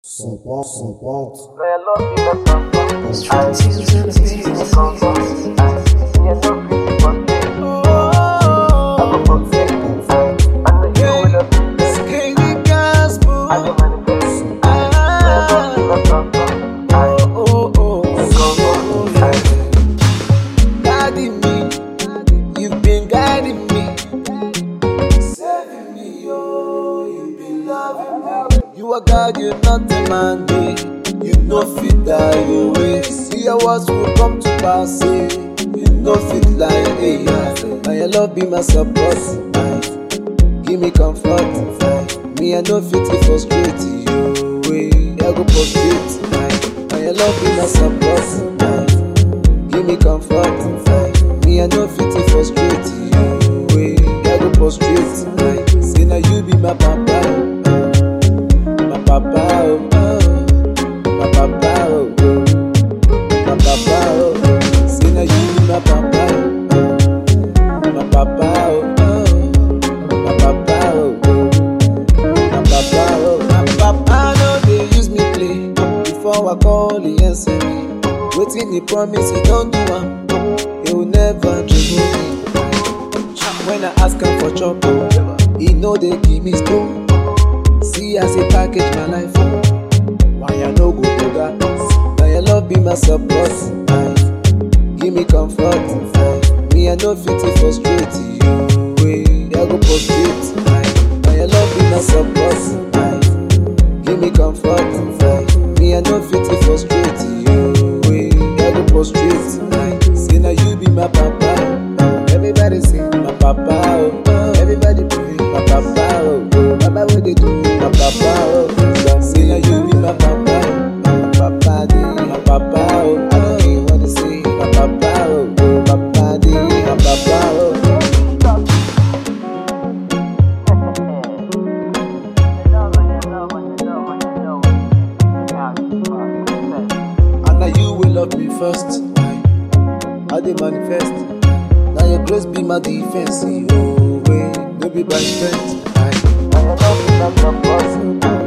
São Paulo, São Paulo. Skinny gospel. Ah, oh, oh, oh. Guiding me, you've been guiding me, saving me, oh, you've been loving me. You are God, you're not a man, eh. you know fit die your way. See your words will come to pass, eh. you know fit lie, eh. Now your love be my support, eh. give me comfort. eh. Me I know fit to frustrate you, way I go prostrate. eh. Now your love be my support. eh. Give me comfort, eh. me I know fit to frustrate you, way I go prostrate. eh. Say now you be my papa, oh, my papa, oh, oh, my papa, oh, oh, my papa, oh. Say now you be my papa, oh, my papa, oh, oh, my papa, oh, oh. My papa, oh, my papa, no, they use me play. Before I call, he answer me. Waiting, he promise, he don't do am. He will never trouble me. When I ask him for chop, oh, he know they give me stone. See as he package my life, oh. why I no go to that? Now your love be my support, aye. give me comfort. aye. Me I no fit to frustrate you, way I go prostrate. aye. Now your love be my support, aye. give me comfort. aye. Me I no fit to frustrate you, way I go prostrate. aye. Say now you be my papa, oh. everybody say my papa, oh. everybody pray my papa, oh. Papa what they do, my papa, oh. Say now you be my papa, oh. papa dey, my papa, oh. I don't care what they say, my papa, oh. Papa dey, my papa, oh. And now you will love me first. Aye. I dey manifest. Now your grace be my defense. Oh, way, no be by strength. Aye. Now your love be my support.